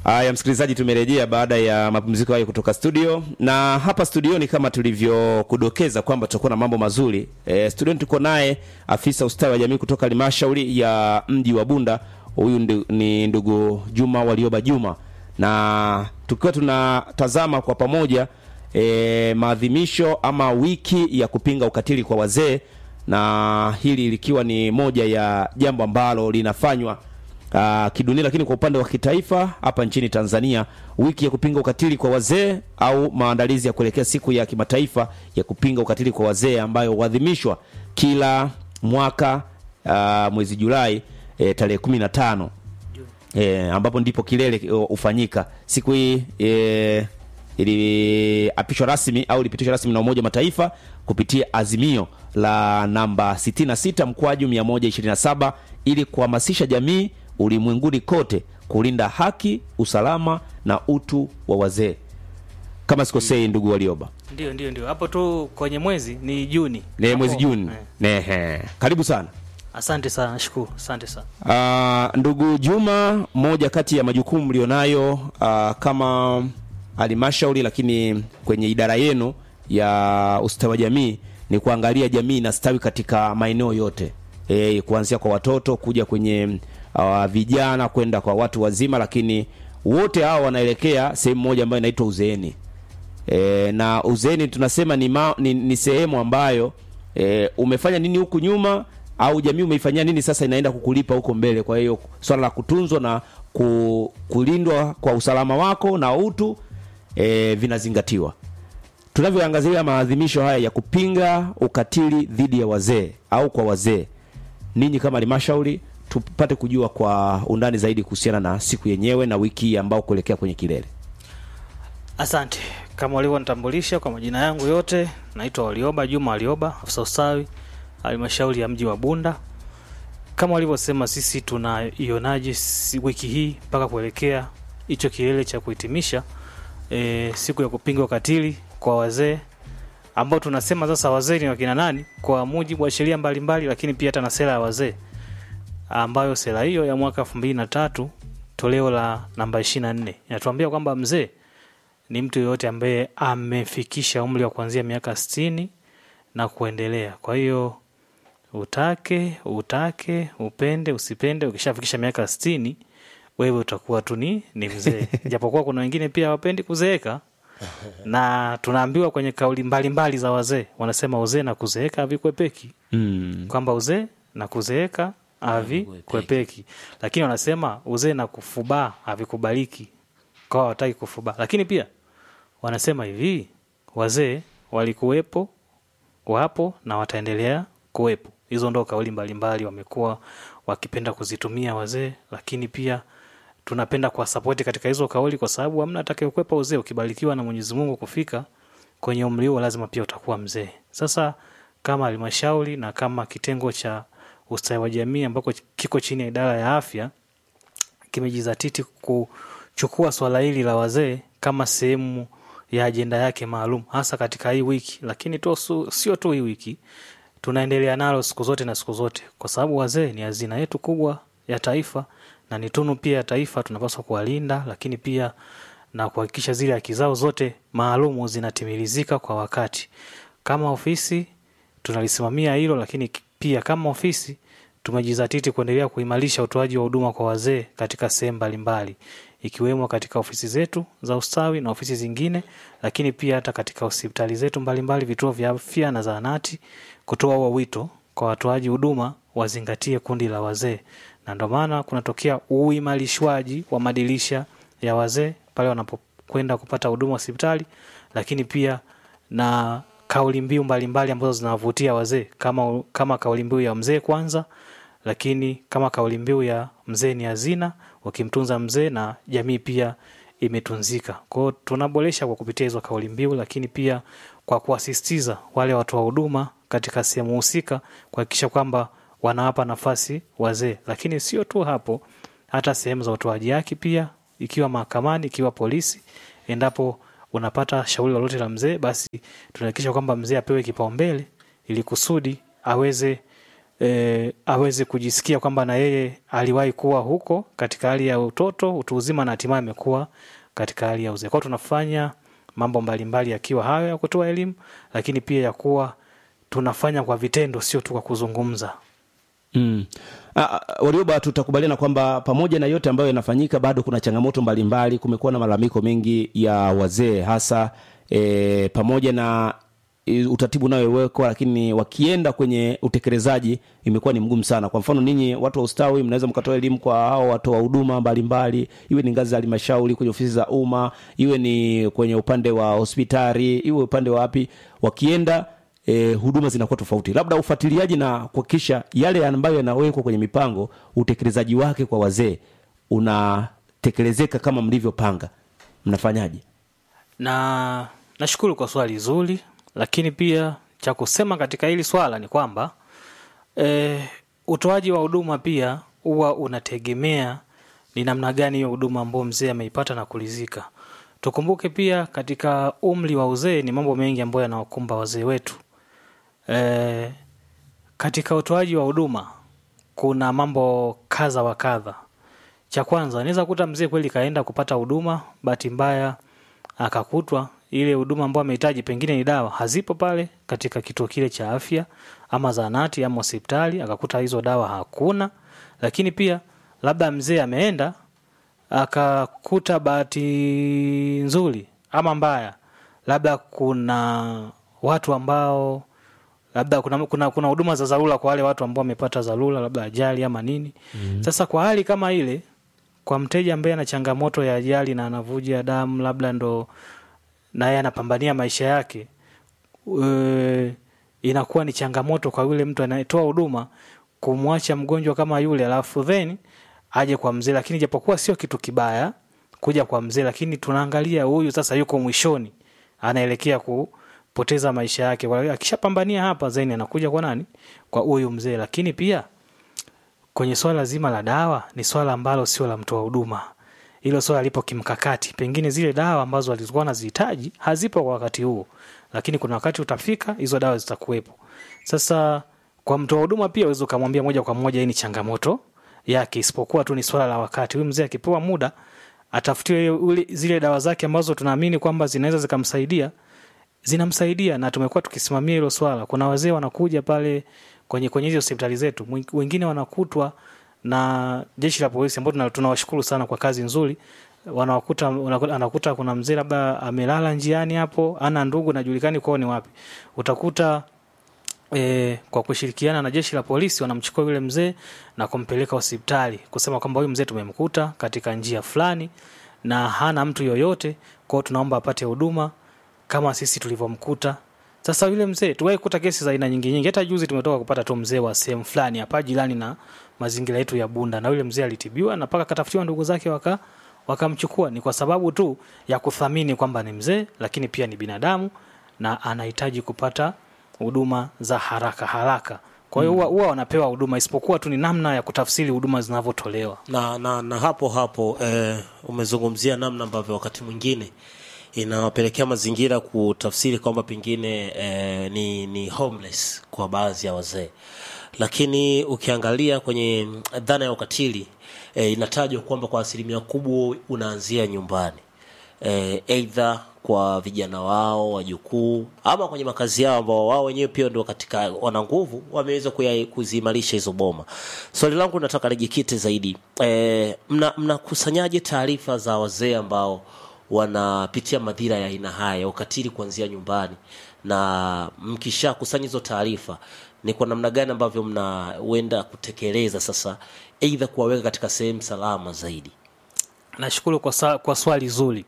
Haya, msikilizaji, tumerejea baada ya mapumziko hayo kutoka studio, na hapa studioni kama tulivyokudokeza kwamba tutakuwa na mambo mazuri e, studioni tuko naye afisa ustawi wa jamii kutoka halmashauri ya mji wa Bunda. Huyu ndu, ni ndugu Juma Walioba Juma, na tukiwa tunatazama kwa pamoja e, maadhimisho ama wiki ya kupinga ukatili kwa wazee, na hili likiwa ni moja ya jambo ambalo linafanywa uh, kidunia lakini kwa upande wa kitaifa hapa nchini Tanzania, wiki ya kupinga ukatili kwa wazee au maandalizi ya kuelekea siku ya kimataifa ya kupinga ukatili kwa wazee ambayo huadhimishwa kila mwaka uh, mwezi Julai e, tarehe kumi na tano e, ambapo ndipo kilele hufanyika. Siku hii e, iliapishwa rasmi au ilipitishwa rasmi na Umoja wa Mataifa kupitia azimio la namba 66 mkwaju 127 ili kuhamasisha jamii ulimwenguni kote kulinda haki, usalama na utu wa wazee. Kama sikosei, ndugu Walioba, Ndio, ndio, ndio. Hapo tu kwenye mwezi ni Juni. ne mwezi Hapo, Juni. eh. Nehe, karibu sana. Asante sana, nashukuru. Asante sana. Ah, ndugu Juma, moja kati ya majukumu mlionayo ah, kama halmashauri, lakini kwenye idara yenu ya ustawi wa jamii ni kuangalia jamii inastawi katika maeneo yote e, kuanzia kwa watoto kuja kwenye uh, vijana kwenda kwa watu wazima, lakini wote hao wanaelekea sehemu moja ambayo inaitwa uzeeni. E, na uzeeni tunasema ni, ma, ni, ni sehemu ambayo e, umefanya nini huku nyuma au jamii umeifanyia nini sasa inaenda kukulipa huko mbele. Kwa hiyo swala la kutunzwa na ku, kulindwa kwa usalama wako na utu e, vinazingatiwa. Tunavyoangazia maadhimisho haya ya kupinga ukatili dhidi ya wazee au kwa wazee, ninyi kama halmashauri tupate kujua kwa undani zaidi kuhusiana na siku yenyewe na wiki hii ambao kuelekea kwenye kilele. Asante. Kama walivyonitambulisha kwa majina yangu yote, naitwa Walioba Juma Walioba, afisa ustawi halmashauri ya mji wa Bunda. Kama walivyosema, sisi tunaionaje si- wiki hii mpaka kuelekea hicho kilele cha kuhitimisha e, siku ya kupinga ukatili kwa wazee ambao tunasema sasa wazee ni wakina nani kwa mujibu wa sheria mbalimbali, lakini pia hata na sera ya wazee ambayo sera hiyo ya mwaka elfu mbili na tatu toleo la namba ishirini na nne inatuambia kwamba mzee ni mtu yoyote ambaye amefikisha umri wa kuanzia miaka sitini na kuendelea. Kwa hiyo utake utake upende usipende, ukishafikisha miaka sitini wewe utakuwa tu ni ni mzee, japokuwa kuna wengine pia hawapendi kuzeeka na tunaambiwa kwenye kauli mbalimbali mbali za wazee wanasema uzee na kuzeeka havikwepeki Mm. kwamba uzee na kuzeeka havikwepeki, lakini wanasema uzee na kufubaa havikubaliki, kwa hawataki kufubaa. Lakini pia wanasema hivi, wazee walikuwepo, wapo na wataendelea kuwepo. Hizo ndo kauli mbalimbali wamekuwa wakipenda kuzitumia wazee, lakini pia tunapenda kuwasapoti katika hizo kauli, kwa sababu hamna atakayekwepa uzee. Ukibarikiwa na Mwenyezi Mungu kufika kwenye umri huo, lazima pia utakuwa mzee. Sasa kama halmashauri na kama kitengo cha ustawi wa jamii ambako kiko chini ya idara ya afya kimejizatiti kuchukua swala hili la wazee kama sehemu ya ajenda yake maalum, hasa katika hii wiki, lakini tu su- sio tu hii wiki, tunaendelea nalo siku zote na siku zote, kwa sababu wazee ni hazina yetu kubwa ya taifa na ni tunu pia ya taifa, tunapaswa kuwalinda, lakini pia na kuhakikisha zile haki zao zote maalumu zinatimilizika kwa wakati. Kama ofisi tunalisimamia hilo, lakini pia kama ofisi tumejizatiti kuendelea kuimarisha utoaji wa huduma kwa wazee katika sehemu mbalimbali ikiwemo katika ofisi zetu za ustawi na ofisi zingine, lakini pia hata katika hospitali zetu mbalimbali, vituo vya afya na zahanati, kutoa huo wito kwa watoaji huduma wazingatie kundi la wazee, na ndio maana kunatokea uimarishwaji wa madirisha ya wazee pale wanapokwenda kupata huduma hospitali, lakini pia na kauli mbiu mbalimbali ambazo zinawavutia wazee kama, kama kauli mbiu ya mzee kwanza, lakini kama kauli mbiu ya mzee ni hazina, ukimtunza mzee na jamii pia imetunzika. Kwa hiyo tunaboresha kwa kupitia hizo kauli mbiu, lakini pia kwa kuwasisitiza wale watoa huduma katika sehemu husika kuhakikisha kwamba wanawapa nafasi wazee, lakini sio tu hapo, hata sehemu za utoaji haki pia, ikiwa mahakamani, ikiwa polisi, endapo unapata shauri lolote la mzee, basi tunahakikisha kwamba mzee apewe kipaumbele ili kusudi aweze e, aweze kujisikia kwamba na yeye aliwahi kuwa huko katika hali ya utoto utu uzima na hatimaye amekuwa katika hali ya uzee kwao tunafanya mambo mbalimbali yakiwa hayo ya kutoa elimu lakini pia ya kuwa tunafanya kwa vitendo sio tu kwa kuzungumza Mm. Ah, ah, Warioba, tutakubaliana kwamba pamoja na yote ambayo yanafanyika bado kuna changamoto mbalimbali. Kumekuwa na malalamiko mengi ya wazee hasa e, pamoja na e, utaratibu unaowekwa, lakini wakienda kwenye utekelezaji imekuwa ni mgumu sana. Kwa mfano, ninyi watu wa ustawi mnaweza mkatoa elimu kwa hao watu wa huduma mbalimbali, iwe ni ngazi za halmashauri, kwenye ofisi za umma, iwe ni kwenye upande wa hospitali, iwe upande wa wapi, wakienda e, huduma zinakuwa tofauti, labda ufuatiliaji na kuhakikisha yale ambayo yanawekwa kwenye mipango, utekelezaji wake kwa wazee unatekelezeka kama mlivyopanga. Mnafanyaje? na nashukuru kwa swali zuri lakini pia cha kusema katika hili swala ni kwamba e, utoaji wa huduma pia huwa unategemea ni namna gani hiyo huduma ambayo mzee ameipata na kulizika tukumbuke pia katika umri wa uzee ni mambo mengi ambayo yanawakumba wazee wetu e, katika utoaji wa huduma kuna mambo kadha wa kadha cha kwanza naweza kuta mzee kweli kaenda kupata huduma bahati mbaya akakutwa ile huduma ambayo amehitaji pengine ni dawa hazipo pale katika kituo kile cha afya ama zahanati ama hospitali akakuta hizo dawa hakuna lakini pia labda mzee ameenda akakuta bahati nzuri ama mbaya labda kuna watu ambao labda kuna kuna kuna huduma za dharura kwa wale watu ambao wamepata dharura labda ajali ama nini mm. sasa kwa hali kama ile kwa mteja ambaye ana changamoto ya ajali na anavuja damu labda ndo naye anapambania maisha yake e, inakuwa ni changamoto kwa yule mtu anayetoa huduma kumwacha mgonjwa kama yule alafu then aje kwa mzee lakini japokuwa sio kitu kibaya kuja kwa mzee lakini tunaangalia huyu sasa yuko mwishoni anaelekea kupoteza maisha yake Kwa hiyo akishapambania hapa then anakuja kwa nani kwa huyu mzee lakini pia kwenye swala zima la dawa ni swala ambalo sio la mtoa huduma hilo swala lipo kimkakati pengine zile dawa ambazo walizokuwa wanazihitaji hazipo kwa wakati huo lakini kuna wakati utafika hizo dawa zitakuwepo sasa kwa mtoa huduma pia uweze ukamwambia moja kwa moja hii ni changamoto yake isipokuwa tu ni swala la wakati huyu mzee akipewa muda atafutiwe ule- zile dawa zake ambazo tunaamini kwamba zinaweza zikamsaidia zinamsaidia na tumekuwa tukisimamia hilo swala kuna wazee wanakuja pale kwenye kwenye hizi hospitali zetu Mwing- wengine wanakutwa na jeshi la polisi ambao tuna- tunawashukuru sana kwa kazi nzuri wanawakuta unakuta- anakuta kuna mzee labda amelala njiani hapo ana ndugu najulikani kwao ni wapi utakuta e, kwa kushirikiana na jeshi la polisi wanamchukua yule mzee na kumpeleka hospitali kusema kwamba huyu mzee tumemkuta katika njia fulani na hana mtu yoyote kwao tunaomba apate huduma kama sisi tulivyomkuta sasa yule mzee tuwahi kuta kesi za aina nyingi nyingi hata juzi tumetoka kupata tu mzee wa sehemu fulani hapa jirani na mazingira yetu ya bunda na yule mzee alitibiwa na mpaka akatafutiwa ndugu zake waka wakamchukua ni kwa sababu tu ya kuthamini kwamba ni mzee lakini pia ni binadamu na anahitaji kupata huduma za haraka haraka kwa hiyo huwa huwa wanapewa huduma isipokuwa tu ni namna ya kutafsiri huduma zinavyotolewa na, na, na hapo hapo eh, umezungumzia namna ambavyo wakati mwingine inawapelekea mazingira kutafsiri kwamba pengine eh, ni, ni homeless kwa baadhi ya wazee lakini ukiangalia kwenye dhana ya ukatili eh, inatajwa kwamba kwa asilimia kubwa unaanzia nyumbani eh, eidha kwa vijana wao wajukuu ama kwenye makazi yao ambao wao wenyewe pia ndio katika wana nguvu wameweza kuya- kuziimarisha hizo boma swali langu nataka lijikite zaidi eh, mna- mnakusanyaje taarifa za wazee ambao wanapitia madhira ya aina haya ya ukatili kuanzia nyumbani na mkisha kusanya hizo taarifa ni kwa namna gani ambavyo mnaenda kutekeleza sasa eidha kuwaweka katika sehemu salama zaidi nashukuru kwa, sa, kwa swali zuri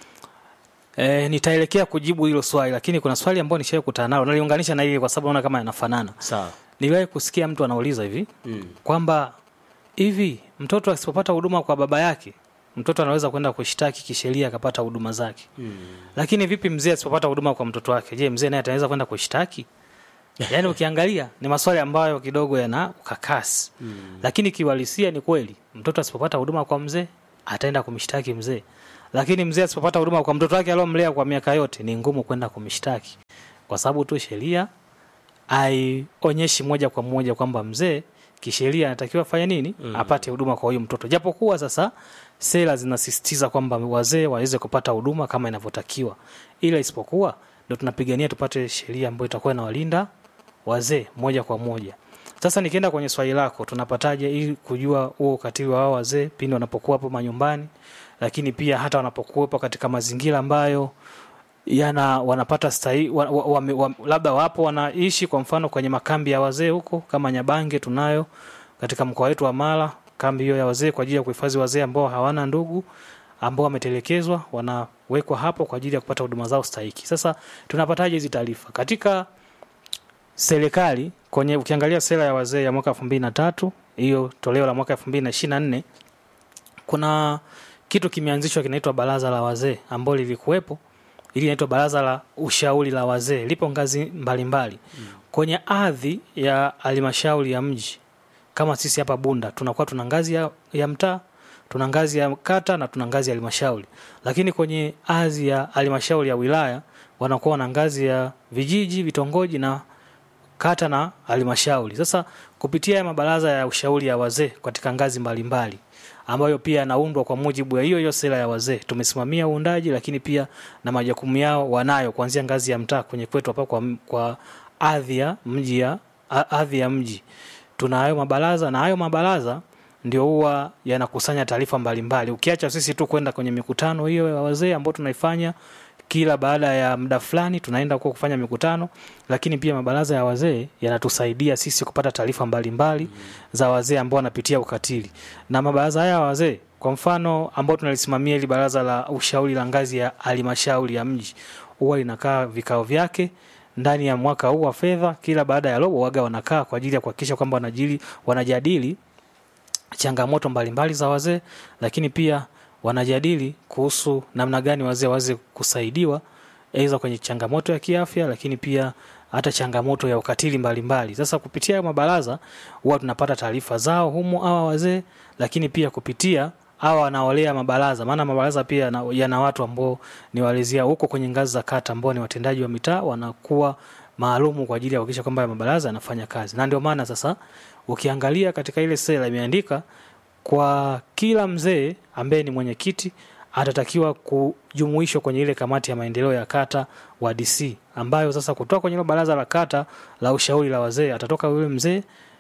e, nitaelekea kujibu hilo swali lakini kuna swali ambayo nishawai kutana nalo naliunganisha na hili kwa sababu naona kama yanafanana sawa niliwahi kusikia mtu anauliza hivi mm. kwamba hivi mtoto asipopata huduma kwa baba yake mtoto anaweza kwenda kushtaki kisheria akapata huduma zake Mm. lakini vipi mzee asipopata huduma kwa mtoto wake je mzee naye ataweza kwenda kushtaki yaani ukiangalia ni maswali ambayo kidogo yana ukakasi mm. lakini kiuhalisia ni kweli mtoto asipopata huduma kwa mzee ataenda kumshtaki mzee lakini mzee asipopata huduma kwa mtoto wake aliomlea kwa miaka yote ni ngumu kwenda kumshtaki kwa sababu tu sheria aionyeshi moja kwa moja kwamba mzee kisheria anatakiwa afanye nini mm. apate huduma kwa huyu mtoto japokuwa sasa sera zinasisitiza kwamba wazee waweze kupata huduma kama inavyotakiwa ila isipokuwa ndo tunapigania tupate sheria ambayo itakuwa inawalinda wazee moja kwa moja sasa nikienda kwenye swali lako tunapataje ili kujua huo ukatili wa wao wazee pindi wanapokuwa hapo manyumbani lakini pia hata wanapokuwepo katika mazingira ambayo yana wanapata stahi, wa, wa, wa, wa, labda wapo wanaishi kwa mfano kwenye makambi ya wazee huko kama Nyabange tunayo katika mkoa wetu wa Mara kambi hiyo ya wazee kwa ajili ya kuhifadhi wazee ambao hawana ndugu ambao wametelekezwa wanawekwa hapo kwa ajili ya kupata huduma zao stahiki. Sasa tunapataje hizi taarifa? Katika serikali kwenye ukiangalia sera ya wazee ya mwaka 2003 hiyo toleo la mwaka 2024 kuna kitu kimeanzishwa kinaitwa baraza la wazee ambalo lilikuwepo ili inaitwa baraza la ushauri la wazee lipo ngazi mbalimbali mbali. mm. kwenye ardhi ya halmashauri ya mji kama sisi hapa bunda tunakuwa tuna ngazi ya, ya mtaa tuna ngazi ya kata na tuna ngazi ya halmashauri lakini kwenye ardhi ya halmashauri ya wilaya wanakuwa na ngazi ya vijiji vitongoji na kata na halmashauri sasa kupitia ya mabaraza ya ushauri ya wazee katika ngazi mbalimbali mbali ambayo pia yanaundwa kwa mujibu ya hiyo hiyo sera ya wazee. Tumesimamia uundaji, lakini pia na majukumu yao wanayo kuanzia ngazi ya mtaa kwenye kwetu hapa kwa, kwa ardhi ya mji ya ardhi ya mji tuna hayo mabaraza, na hayo mabaraza ndio huwa yanakusanya taarifa mbalimbali. Ukiacha sisi tu kwenda kwenye mikutano hiyo ya wazee ambayo tunaifanya kila baada ya muda fulani tunaenda huko kufanya mikutano, lakini pia mabaraza ya wazee yanatusaidia sisi kupata taarifa mbalimbali mm. za wazee ambao wanapitia ukatili. Na mabaraza haya ya wazee kwa mfano ambao tunalisimamia ili baraza la ushauri la ngazi ya halmashauri ya mji huwa linakaa vikao vyake ndani ya mwaka huu wa fedha, kila baada ya robo waga wanakaa kwa ajili ya kuhakikisha kwamba wanajili wanajadili changamoto mbalimbali za wazee, lakini pia wanajadili kuhusu namna gani wazee waweze kusaidiwa aidha kwenye changamoto ya kiafya, lakini pia hata changamoto ya ukatili mbalimbali mbali. Sasa kupitia mabaraza huwa tunapata taarifa zao humo hawa wazee, lakini pia kupitia hawa wanaolea mabaraza, maana mabaraza pia yana, yana watu ambao ni walezia huko kwenye ngazi za kata ambao ni watendaji wa mitaa wanakuwa maalumu kwa ajili ya kuhakikisha kwamba mabaraza yanafanya kazi, na ndio maana sasa ukiangalia katika ile sera imeandika kwa kila mzee ambaye ni mwenyekiti atatakiwa kujumuishwa kwenye ile kamati ya maendeleo ya kata wa DC, ambayo sasa kutoka kwenye ile baraza la kata la ushauri la wazee atatoka yule mzee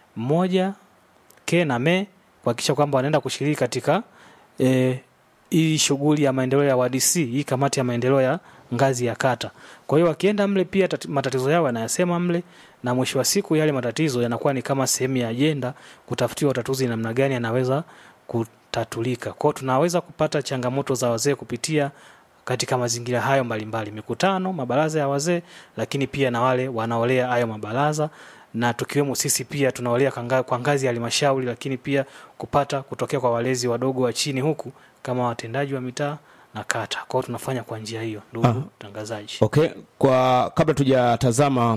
mmoja ke na me kuhakikisha kwamba wanaenda kushiriki katika e, hii shughuli ya maendeleo ya WDC, hii kamati ya maendeleo ya ngazi ya kata. Kwa hiyo wakienda mle pia tati, matatizo yao yanayasema mle, na mwisho wa siku yale matatizo yanakuwa ni kama sehemu ya ajenda kutafutiwa utatuzi namna gani yanaweza kutatulika. Kwa hiyo tunaweza kupata changamoto za wazee kupitia katika mazingira hayo mbalimbali, mikutano, mabaraza ya wazee, lakini pia na wale wanaolea hayo mabaraza na tukiwemo sisi pia tunaolea kwa ngazi ya halmashauri, lakini pia kupata kutokea kwa walezi wadogo wa chini huku kama watendaji wa mitaa na kata. Kwa hiyo tunafanya kwa njia hiyo, ndugu mtangazaji. Okay, kwa kabla tujatazama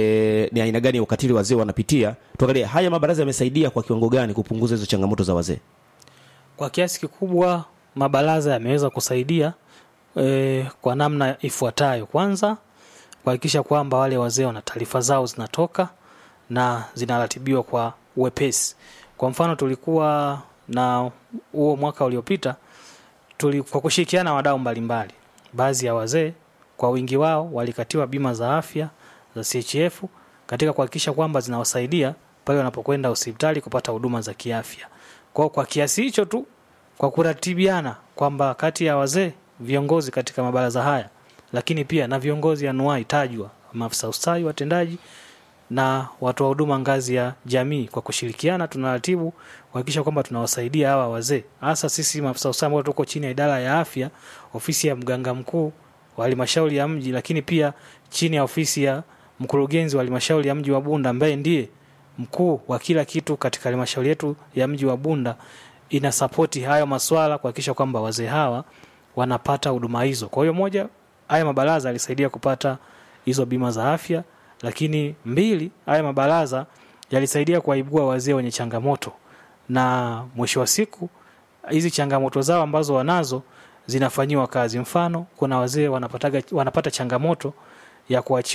e, ni aina gani ya ukatili wazee wanapitia, tuangalie haya mabaraza yamesaidia kwa kiwango gani kupunguza hizo changamoto za wazee. Kwa kiasi kikubwa mabaraza yameweza kusaidia e, kwa namna ifuatayo. Kwanza kuhakikisha kwamba wale wazee wana taarifa zao zinatoka na zinaratibiwa kwa uwepesi. Kwa mfano tulikuwa na huo mwaka uliopita tuli, kwa kushirikiana na wadau mbalimbali, baadhi ya wazee kwa wingi wao walikatiwa bima za afya za CHF katika kuhakikisha kwamba zinawasaidia pale wanapokwenda hospitali kupata huduma za kiafya. Kwa kwa kiasi hicho tu, kwa kuratibiana kwamba kati ya wazee viongozi katika mabaraza haya, lakini pia na viongozi anuai tajwa, maafisa ustawi, watendaji na watu wa huduma ngazi ya jamii, kwa kushirikiana tunaratibu kuhakikisha kwamba tunawasaidia hawa wazee, hasa sisi maafisa ustawi ambao tuko chini ya idara ya afya, ofisi ya mganga mkuu wa halmashauri ya mji, lakini pia chini ya ofisi ya mkurugenzi wa halmashauri ya mji wa Bunda ambaye ndiye mkuu wa kila kitu katika halmashauri yetu ya mji wa Bunda, ina sapoti hayo maswala kuhakikisha kwamba wazee hawa wanapata huduma hizo. Kwa hiyo moja, haya mabaraza alisaidia kupata hizo bima za afya, lakini mbili, haya mabaraza yalisaidia kuwaibua wazee wenye changamoto, na mwisho wa siku hizi changamoto zao ambazo wanazo zinafanyiwa kazi. Mfano, kuna wazee wanapataga wanapata changamoto ya kuachiwa